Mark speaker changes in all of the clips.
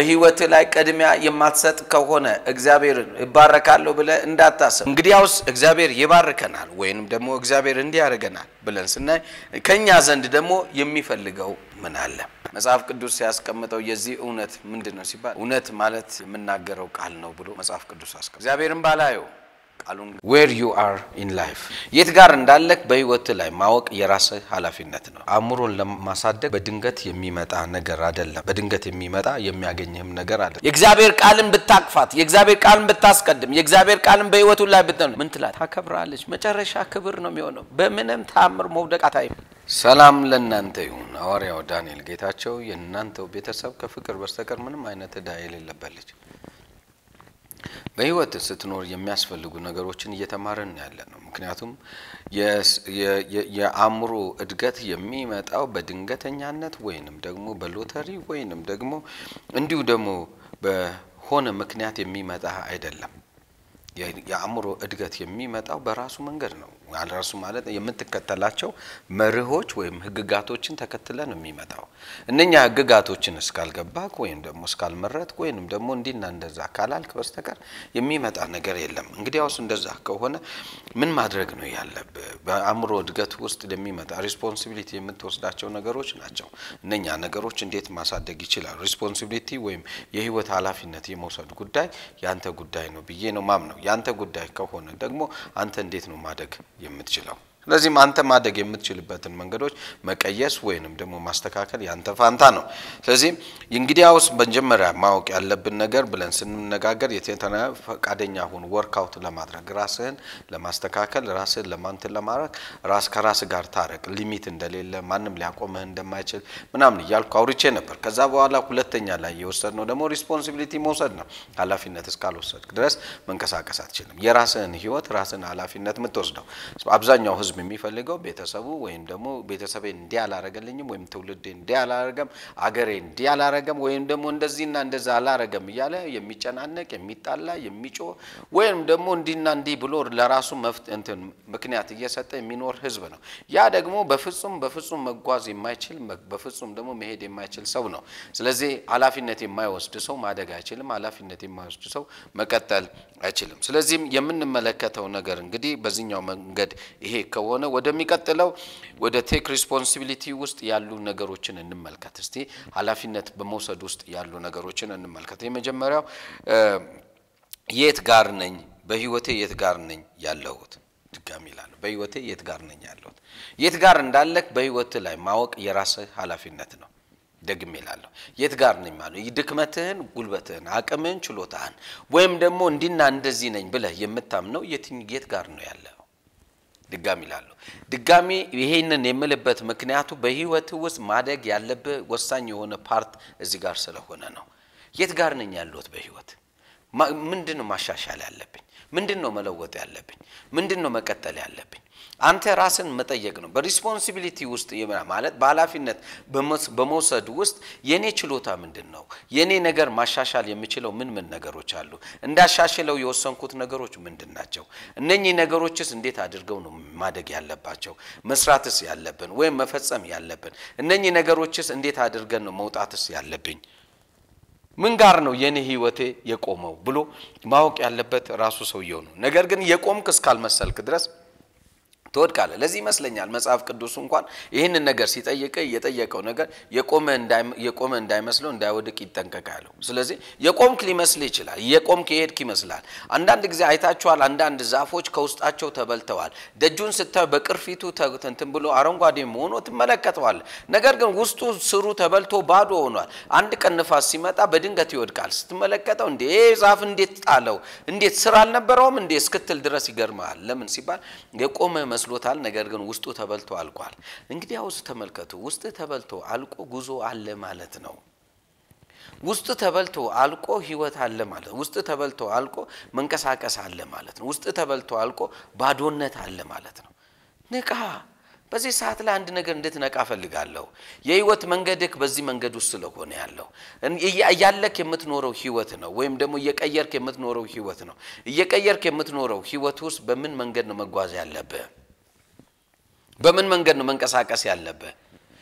Speaker 1: በህይወት ላይ ቅድሚያ የማትሰጥ ከሆነ እግዚአብሔርን እባረካለሁ ብለህ እንዳታስብ። እንግዲያውስ እግዚአብሔር ይባርከናል ወይንም ደግሞ እግዚአብሔር እንዲያደርገናል ብለን ስናይ ከእኛ ዘንድ ደግሞ የሚፈልገው ምን አለ? መጽሐፍ ቅዱስ ሲያስቀምጠው የዚህ እውነት ምንድን ነው ሲባል እውነት ማለት የምናገረው ቃል ነው ብሎ መጽሐፍ ቅዱስ አስቀምጠው እግዚአብሔርን ባላየው ቃሉን ዌር ዩ አር ኢን ላይፍ የት ጋር እንዳለክ በህይወት ላይ ማወቅ የራስህ ኃላፊነት ነው። አእምሮን ለማሳደግ በድንገት የሚመጣ ነገር አይደለም። በድንገት የሚመጣ የሚያገኝህም ነገር አይደለም። የእግዚአብሔር ቃልን ብታቅፋት፣ የእግዚአብሔር ቃልን ብታስቀድም፣ የእግዚአብሔር ቃልን በህይወቱ ላይ ብትነ ምን ትላት? ታከብራለች። መጨረሻ ክብር ነው የሚሆነው። በምንም ታምር መውደቅ አታይም። ሰላም ለእናንተ ይሁን። ሐዋርያው ዳንኤል ጌታቸው የእናንተው ቤተሰብ ከፍቅር በስተቀር ምንም አይነት ዕዳ የሌለበት ልጅ በህይወት ስትኖር የሚያስፈልጉ ነገሮችን እየተማርን ያለ ነው። ምክንያቱም የአእምሮ እድገት የሚመጣው በድንገተኛነት ወይንም ደግሞ በሎተሪ ወይንም ደግሞ እንዲሁ ደግሞ በሆነ ምክንያት የሚመጣ አይደለም። የአእምሮ እድገት የሚመጣው በራሱ መንገድ ነው። ራሱ ማለት የምትከተላቸው መርሆች ወይም ህግጋቶችን ተከትለ ነው የሚመጣው። እነኛ ህግጋቶችን እስካልገባክ ወይም ደግሞ እስካልመረጥ ወይንም ደግሞ እንዲና እንደዛ ካላልክ በስተቀር የሚመጣ ነገር የለም። እንግዲያውስ እንደዛ ከሆነ ምን ማድረግ ነው ያለብህ? በአእምሮ እድገት ውስጥ የሚመጣ ሪስፖንሲቢሊቲ የምትወስዳቸው ነገሮች ናቸው። እነኛ ነገሮች እንዴት ማሳደግ ይችላል? ሪስፖንሲቢሊቲ ወይም የህይወት ኃላፊነት የመውሰድ ጉዳይ ያንተ ጉዳይ ነው ብዬ ነው ማምነው። ያንተ ጉዳይ ከሆነ ደግሞ አንተ እንዴት ነው ማደግ የምትችለው? ስለዚህም አንተ ማደግ የምትችልበትን መንገዶች መቀየስ ወይንም ደግሞ ማስተካከል ያንተ ፋንታ ነው። ስለዚህም እንግዲያውስ መጀመሪያ ማወቅ ያለብን ነገር ብለን ስንነጋገር የተነ ፈቃደኛ ሁን ወርክአውት ለማድረግ ራስህን ለማስተካከል ራስህን ለማንትን ለማድረግ ራስ ከራስ ጋር ታረቅ። ሊሚት እንደሌለ ማንም ሊያቆምህ እንደማይችል ምናምን እያልኩ አውርቼ ነበር። ከዛ በኋላ ሁለተኛ ላይ የወሰድነው ደግሞ ሪስፖንሲቢሊቲ መውሰድ ነው። ኃላፊነት እስካልወሰድክ ድረስ መንቀሳቀስ አትችልም። የራስህን ህይወት ራስህን ኃላፊነት የምትወስደው አብዛኛው ህዝብ የሚፈልገው ቤተሰቡ ወይም ደግሞ ቤተሰቤ እንዲህ አላረገልኝም ወይም ትውልዴ እንዲህ አላረገም፣ አገሬ እንዲህ አላረገም ወይም ደግሞ እንደዚህና እንደዛ አላረገም እያለ የሚጨናነቅ የሚጣላ የሚጮህ ወይም ደግሞ እንዲህና እንዲህ ብሎ ለራሱ እንትን ምክንያት እየሰጠ የሚኖር ህዝብ ነው። ያ ደግሞ በፍጹም በፍጹም መጓዝ የማይችል በፍጹም ደግሞ መሄድ የማይችል ሰው ነው። ስለዚህ ኃላፊነት የማይወስድ ሰው ማደግ አይችልም። ኃላፊነት የማይወስድ ሰው መቀጠል አይችልም። ስለዚህም የምንመለከተው ነገር እንግዲህ በዚህኛው መንገድ ይሄ ከሆነ ወደሚቀጥለው ወደ ቴክ ሪስፖንሲቢሊቲ ውስጥ ያሉ ነገሮችን እንመልከት። እስቲ ኃላፊነት በመውሰድ ውስጥ ያሉ ነገሮችን እንመልከት። የመጀመሪያው የት ጋር ነኝ? በህይወቴ የት ጋር ነኝ ያለሁት? ድጋሚ ይላሉ። በህይወቴ የት ጋር ነኝ ያለሁት? የት ጋር እንዳለክ በህይወት ላይ ማወቅ የራስህ ኃላፊነት ነው። ደግሜ እላለሁ የት ጋር ነኝ ማለት ድክመትህን፣ ጉልበትህን፣ አቅምህን፣ ችሎታህን ወይም ደግሞ እንዲና እንደዚህ ነኝ ብለህ የምታምነው የት ጋር ነው ያለው? ድጋሚ እላለሁ ድጋሚ ይሄንን የምልበት ምክንያቱ በህይወት ውስጥ ማደግ ያለብህ ወሳኝ የሆነ ፓርት እዚህ ጋር ስለሆነ ነው። የት ጋር ነኝ ያለሁት በህይወት ምንድን ነው ማሻሻል ያለብኝ? ምንድን ነው መለወጥ ያለብኝ? ምንድን ነው መቀጠል ያለብኝ? አንተ ራስን መጠየቅ ነው። በሪስፖንሲቢሊቲ ውስጥ ማለት በኃላፊነት በመውሰድ ውስጥ የኔ ችሎታ ምንድን ነው? የኔ ነገር ማሻሻል የምችለው ምን ምን ነገሮች አሉ? እንዳሻሽለው የወሰንኩት ነገሮች ምንድን ናቸው? እነኚህ ነገሮችስ እንዴት አድርገው ነው ማደግ ያለባቸው? መስራትስ ያለብን ወይም መፈጸም ያለብን እነኚህ ነገሮችስ እንዴት አድርገን ነው መውጣትስ ያለብኝ? ምን ጋር ነው የኔ ህይወቴ የቆመው ብሎ ማወቅ ያለበት ራሱ ሰውየው ነው። ነገር ግን የቆምክ እስካልመሰልክ ድረስ ትወድቃለህ። ለዚህ ይመስለኛል መጽሐፍ ቅዱሱ እንኳን ይህንን ነገር ሲጠይቅ የጠየቀው ነገር የቆመ እንዳይመስለው እንዳይወድቅ ይጠንቀቃሉ። ስለዚህ የቆምክ ሊመስል ይችላል። የቆምክ የሄድክ ይመስላል። አንዳንድ ጊዜ አይታችኋል። አንዳንድ ዛፎች ከውስጣቸው ተበልተዋል። ደጁን ስታዩ በቅርፊቱ እንትን ብሎ አረንጓዴ ሆኖ ትመለከተዋል። ነገር ግን ውስጡ ስሩ ተበልቶ ባዶ ሆኗል። አንድ ቀን ንፋስ ሲመጣ በድንገት ይወድቃል። ስትመለከተው እንዴ ዛፍ እንዴት ጣለው? እንዴት ስር አልነበረውም እንዴ እስክትል ድረስ ይገርመሃል። ለምን ሲባል የቆመ መስሎታል። ነገር ግን ውስጡ ተበልቶ አልቋል። እንግዲህ ውስጥ ተመልከቱ። ውስጥ ተበልቶ አልቆ ጉዞ አለ ማለት ነው። ውስጥ ተበልቶ አልቆ ህይወት አለ ማለት ነው። ውስጥ ተበልቶ አልቆ መንቀሳቀስ አለ ማለት ነው። ውስጥ ተበልቶ አልቆ ባዶነት አለ ማለት ነው። ንቃ። በዚህ ሰዓት ላይ አንድ ነገር እንድትነቃ ፈልጋለሁ። የህይወት መንገድክ በዚህ መንገድ ውስጥ ስለሆነ ያለው እያለክ የምትኖረው ህይወት ነው፣ ወይም ደግሞ እየቀየርክ የምትኖረው ህይወት ነው። እየቀየርክ የምትኖረው ህይወት ውስጥ በምን መንገድ ነው መጓዝ ያለብህ? በምን መንገድ ነው መንቀሳቀስ ያለብህ?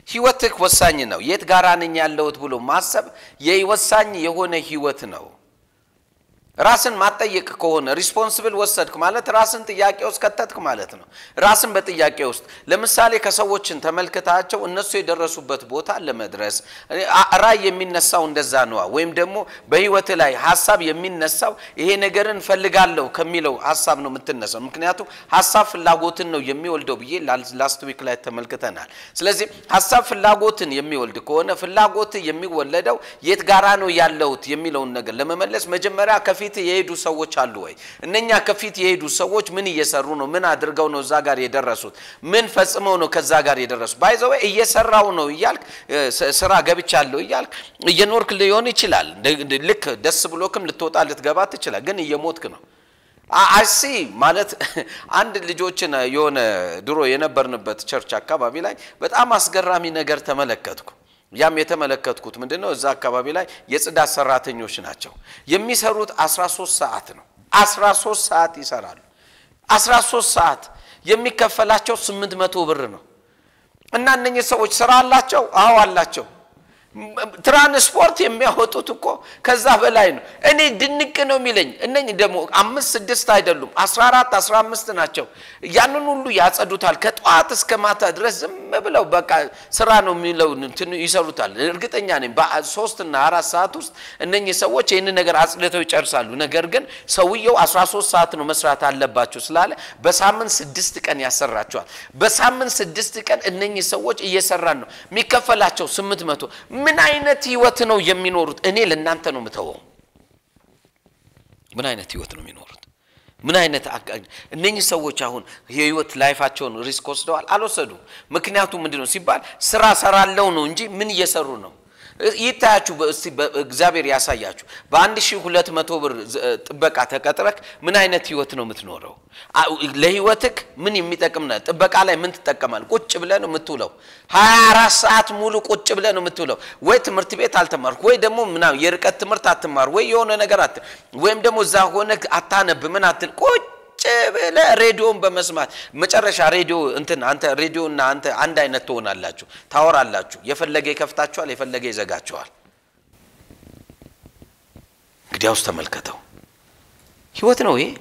Speaker 1: ህይወትህ ወሳኝ ነው። የት ጋራ ነኝ ያለሁት ብሎ ማሰብ የወሳኝ የሆነ ህይወት ነው። ራስን ማጠየቅ ከሆነ ሪስፖንስብል ወሰድክ ማለት ራስን ጥያቄ ውስጥ ከተትክ ማለት ነው። ራስን በጥያቄ ውስጥ ለምሳሌ ከሰዎችን ተመልክታቸው እነሱ የደረሱበት ቦታ ለመድረስ ራዕይ የሚነሳው እንደዛ ነዋ። ወይም ደግሞ በህይወት ላይ ሀሳብ የሚነሳው ይሄ ነገርን ፈልጋለሁ ከሚለው ሀሳብ ነው የምትነሳው። ምክንያቱም ሀሳብ ፍላጎትን ነው የሚወልደው ብዬ ላስት ዊክ ላይ ተመልክተናል። ስለዚህ ሀሳብ ፍላጎትን የሚወልድ ከሆነ ፍላጎት የሚወለደው የት ጋራ ነው ያለሁት የሚለውን ነገር ለመመለስ መጀመሪያ ከፊት የሄዱ ሰዎች አሉ ወይ? እነኛ ከፊት የሄዱ ሰዎች ምን እየሰሩ ነው? ምን አድርገው ነው እዛ ጋር የደረሱት? ምን ፈጽመው ነው ከዛ ጋር የደረሱት? ባይዘወ እየሰራው ነው እያልክ ስራ ገብቻለሁ እያልክ እየኖርክ ሊሆን ይችላል። ልክ ደስ ብሎክም ልትወጣ ልትገባ ትችላል። ግን እየሞትክ ነው። አሲ ማለት አንድ ልጆችን የሆነ ድሮ የነበርንበት ቸርች አካባቢ ላይ በጣም አስገራሚ ነገር ተመለከትኩ። ያም የተመለከትኩት ምንድን ነው? እዛ አካባቢ ላይ የጽዳት ሰራተኞች ናቸው። የሚሰሩት 13 ሰዓት ነው። 13 ሰዓት ይሰራሉ። 13 ሰዓት የሚከፈላቸው 800 ብር ነው። እና እነኚህ ሰዎች ስራ አላቸው? አዎ አላቸው። ትራንስፖርት የሚያወጡት እኮ ከዛ በላይ ነው። እኔ ድንቅ ነው የሚለኝ እነኝህ ደግሞ አምስት ስድስት አይደሉም፣ አስራ አራት አስራ አምስት ናቸው። ያንን ሁሉ ያጸዱታል ከጠዋት እስከ ማታ ድረስ ዝም ብለው በቃ ስራ ነው የሚለው ይሰሩታል። እርግጠኛ ነኝ በሶስት እና አራት ሰዓት ውስጥ እነኚህ ሰዎች ይህንን ነገር አጽድተው ይጨርሳሉ። ነገር ግን ሰውየው አስራ ሶስት ሰዓት ነው መስራት አለባቸው ስላለ በሳምንት ስድስት ቀን ያሰራቸዋል። በሳምንት ስድስት ቀን እነኚህ ሰዎች እየሰራን ነው የሚከፈላቸው ስምንት መቶ ምን አይነት ህይወት ነው የሚኖሩት? እኔ ለእናንተ ነው የምተወው። ምን አይነት ህይወት ነው የሚኖሩት? ምን አይነት እነኚህ ሰዎች አሁን የህይወት ላይፋቸውን ሪስክ ወስደዋል? አልወሰዱም። ምክንያቱ ምንድን ነው ሲባል ስራ ሰራለው ነው እንጂ ምን እየሰሩ ነው? ይታያችሁ እስቲ እግዚአብሔር ያሳያችሁ። በአንድ ሺህ ሁለት መቶ ብር ጥበቃ ተቀጥረክ ምን አይነት ህይወት ነው የምትኖረው? ለህይወትክ ምን የሚጠቅም ነ ጥበቃ ላይ ምን ትጠቀማል? ቁጭ ብለህ ነው የምትውለው። ሀያ አራት ሰዓት ሙሉ ቁጭ ብለህ ነው የምትውለው። ወይ ትምህርት ቤት አልተማርክ፣ ወይ ደግሞ ምናምን የርቀት ትምህርት አትማር፣ ወይ የሆነ ነገር አት ወይም ደግሞ እዛ ሆነ አታነብ፣ ምን አትል ቁጭ ብለህ ሬዲዮን በመስማት መጨረሻ ሬዲዮ እንትን አንተ ሬዲዮና አንተ አንድ አይነት ትሆናላችሁ፣ ታወራላችሁ። የፈለገ ይከፍታችኋል፣ የፈለገ ይዘጋችኋል። እንግዲያውስ ተመልከተው፣ ህይወት ነው ይሄ።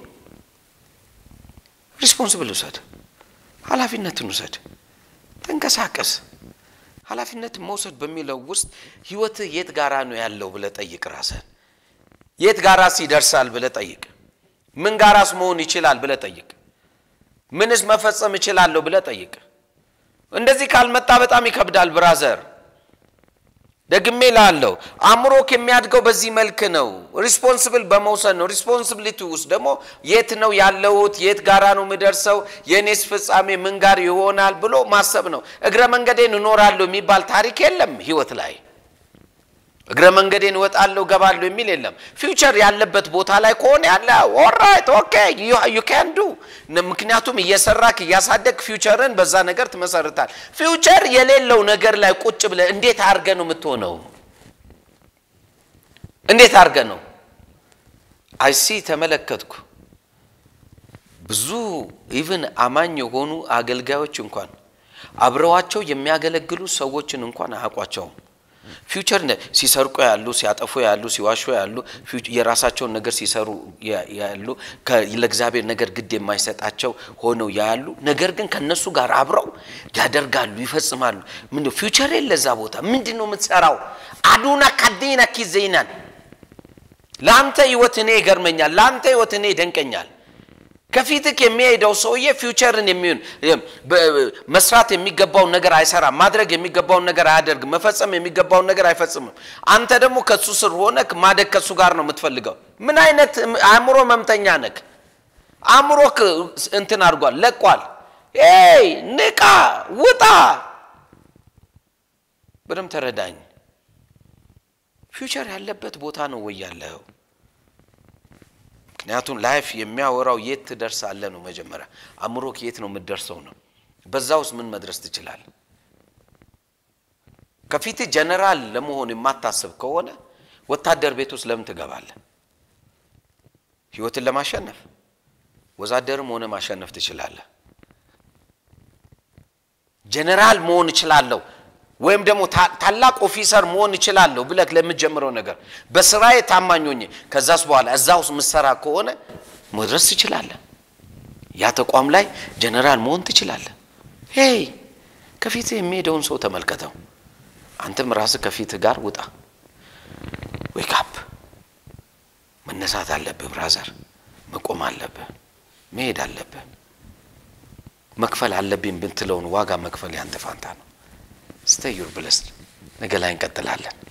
Speaker 1: ሪስፖንስብል ውሰድ፣ ኃላፊነትን ውሰድ፣ ተንቀሳቀስ። ኃላፊነትን መውሰድ በሚለው ውስጥ ህይወትህ የት ጋራ ነው ያለው ብለህ ጠይቅ። ራስህን የት ጋራስ ይደርሳል ብለህ ጠይቅ። ምን ጋራስ መሆን ይችላል ብለህ ጠይቅ። ምንስ መፈጸም እችላለሁ ብለህ ጠይቅ። እንደዚህ ካልመጣ በጣም ይከብዳል ብራዘር። ደግሜ ላለው አእምሮክ የሚያድገው በዚህ መልክ ነው። ሪስፖንስብል በመውሰድ ነው። ሪስፖንሲቢሊቲ ውስጥ ደግሞ የት ነው ያለሁት፣ የት ጋራ ነው የምደርሰው፣ የእኔስ ፍጻሜ ምን ጋር ይሆናል ብሎ ማሰብ ነው። እግረ መንገዴን እኖራለሁ የሚባል ታሪክ የለም ህይወት ላይ እግረ መንገዴን እወጣለሁ ገባለሁ የሚል የለም። ፊውቸር ያለበት ቦታ ላይ ከሆነ ያለ ኦራይት ኦኬ ዩ ካን ዱ። ምክንያቱም እየሰራክ እያሳደግ ፊውቸርን በዛ ነገር ትመሰርታል። ፊውቸር የሌለው ነገር ላይ ቁጭ ብለህ እንዴት አድርገ ነው የምትሆነው? እንዴት አድርገ ነው? አይሲ ተመለከትኩ። ብዙ ኢቭን አማኝ የሆኑ አገልጋዮች እንኳን አብረዋቸው የሚያገለግሉ ሰዎችን እንኳን አያውቋቸውም። ፊውቸር ሲሰርቁ ያሉ፣ ሲያጠፉ ያሉ፣ ሲዋሹ ያሉ፣ የራሳቸውን ነገር ሲሰሩ ያሉ፣ ለእግዚአብሔር ነገር ግድ የማይሰጣቸው ሆነው ያሉ፣ ነገር ግን ከነሱ ጋር አብረው ያደርጋሉ፣ ይፈጽማሉ። ምን ፊውቸር የለ እዛ ቦታ። ምንድን ነው የምትሰራው? አዱና ካዴና ኪዘይናን ለአንተ ህይወት እኔ ይገርመኛል። ለአንተ ህይወት እኔ ይደንቀኛል። ከፊትክ የሚሄደው ሰውዬ ፊውቸርን የሚሆን መስራት የሚገባውን ነገር አይሰራም። ማድረግ የሚገባውን ነገር አያደርግም። መፈጸም የሚገባውን ነገር አይፈጽምም። አንተ ደግሞ ከሱ ስር ሆነክ ማደግ ከሱ ጋር ነው የምትፈልገው። ምን አይነት አእምሮ መምተኛ ነክ? አእምሮክ እንትን አድርጓል፣ ለቋል። ይ ንቃ፣ ውጣ። በደም ተረዳኝ። ፊውቸር ያለበት ቦታ ነው ወይ ያለኸው? ምክንያቱም ላይፍ የሚያወራው የት ትደርሳለህ ነው። መጀመሪያ አእምሮክ የት ነው የምትደርሰው ነው። በዛ ውስጥ ምን መድረስ ትችላለህ? ከፊት ጀነራል ለመሆን የማታስብ ከሆነ ወታደር ቤት ውስጥ ለምን ትገባለህ? ህይወትን ለማሸነፍ ወዛደርም ሆነ ማሸነፍ ትችላለህ። ጀነራል መሆን እችላለሁ፣ ወይም ደግሞ ታላቅ ኦፊሰር መሆን እችላለሁ ብለህ ለምትጀምረው ነገር በስራዬ ታማኝ ሆኜ ከዛስ በኋላ እዛ ውስጥ ምሰራ ከሆነ መድረስ ትችላለህ። ያ ተቋም ላይ ጀነራል መሆን ትችላለህ። ሄይ ከፊትህ የሚሄደውን ሰው ተመልከተው። አንተም ራስህ ከፊትህ ጋር ውጣ። ዌክ አፕ መነሳት አለብህ ብራዘር፣ መቆም አለብህ፣ መሄድ አለብህ። መክፈል አለብኝ ብትለውን ዋጋ መክፈል ያንተ ፋንታ ነው። ስተዩር ብለስ ነገ ላይ እንቀጥላለን።